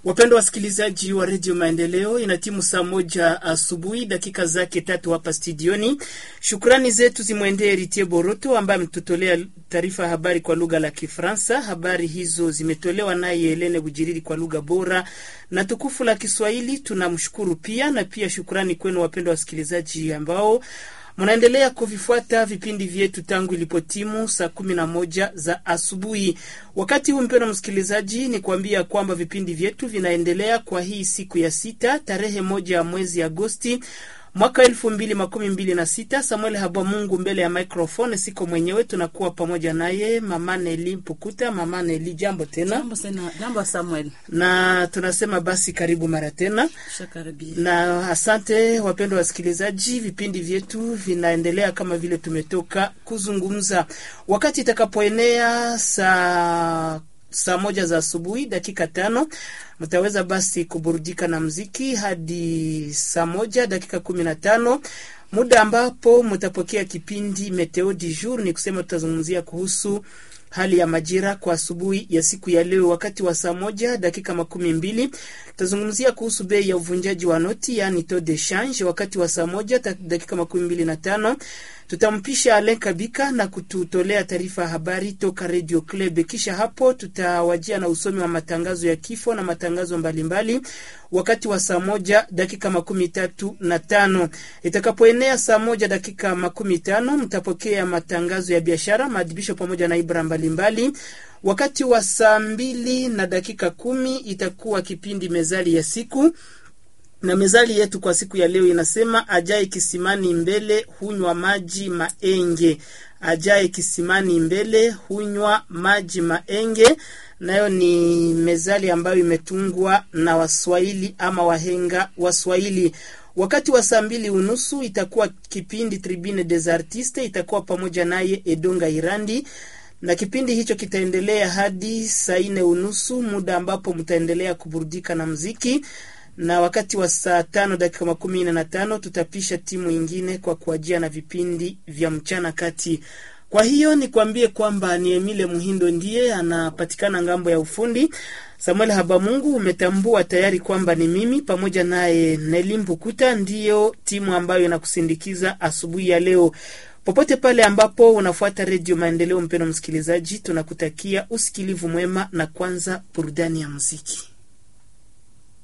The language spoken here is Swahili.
Wapendwa wasikilizaji wa redio Maendeleo, ina timu saa moja asubuhi dakika zake tatu hapa studioni. Shukrani zetu zimwendee Ritie Boroto ambaye ametutolea taarifa ya habari kwa lugha la Kifaransa. Habari hizo zimetolewa naye Helene Bujiriri kwa lugha bora na tukufu la Kiswahili. Tunamshukuru pia na pia shukrani kwenu wapendwa wasikilizaji ambao mnaendelea kuvifuata vipindi vyetu tangu ilipotimu saa kumi na moja za asubuhi. Wakati huu mpendwa msikilizaji, ni kuambia kwamba vipindi vyetu vinaendelea kwa hii siku ya sita tarehe moja ya mwezi Agosti mwaka elfu mbili makumi mbili na sita. Samuel Habwa Mungu mbele ya microphone, siko mwenyewe, tunakuwa pamoja naye mama Neli Mpukuta. Mama Neli, jambo tena. Jambo sana, jambo Samuel. Na tunasema basi karibu mara tena Shakaribia. na asante wapendwa wasikilizaji, vipindi vyetu vinaendelea kama vile tumetoka kuzungumza. Wakati itakapoenea saa saa moja za asubuhi dakika tano mtaweza basi kuburudika na mziki hadi saa moja dakika kumi na tano muda ambapo mtapokea kipindi Meteo du jour, ni kusema tutazungumzia kuhusu hali ya majira kwa asubuhi ya siku ya leo. Wakati wa saa moja dakika makumi mbili tutazungumzia kuhusu bei ya uvunjaji wa noti, yani taux de change. Wakati wa saa moja dakika makumi mbili na tano tutampisha Alen Kabika na kututolea taarifa ya habari toka Radio Club. Kisha hapo tutawajia na usomi wa matangazo ya kifo na matangazo mbalimbali mbali. Wakati wa saa moja dakika makumi tatu na tano itakapoenea saa moja dakika makumi tano mtapokea matangazo ya biashara, maadhibisho pamoja na ibra mbalimbali. Wakati wa saa mbili na dakika kumi itakuwa kipindi mezali ya siku na mezali yetu kwa siku ya leo inasema, ajaye kisimani mbele hunywa maji maenge. Ajaye kisimani mbele hunywa maji maenge, nayo ni mezali ambayo imetungwa na Waswahili ama wahenga Waswahili. Wakati wa saa mbili unusu itakuwa kipindi Tribune des Artistes, itakuwa pamoja naye Edonga Irandi na kipindi hicho kitaendelea hadi saa nne unusu, muda ambapo mtaendelea kuburudika na mziki na wakati wa saa tano dakika makumi nne na tano tutapisha timu ingine kwa kuajia na vipindi vya mchana kati. Kwa hiyo nikwambie kwamba ni Emile Muhindo ndiye anapatikana ngambo ya ufundi. Samuel Habamungu umetambua tayari kwamba ni mimi pamoja naye Nelimbu Kuta ndiyo timu ambayo inakusindikiza asubuhi ya leo. Popote pale ambapo unafuata Redio Maendeleo, mpendo msikilizaji, tunakutakia usikilivu mwema na kwanza burudani ya muziki.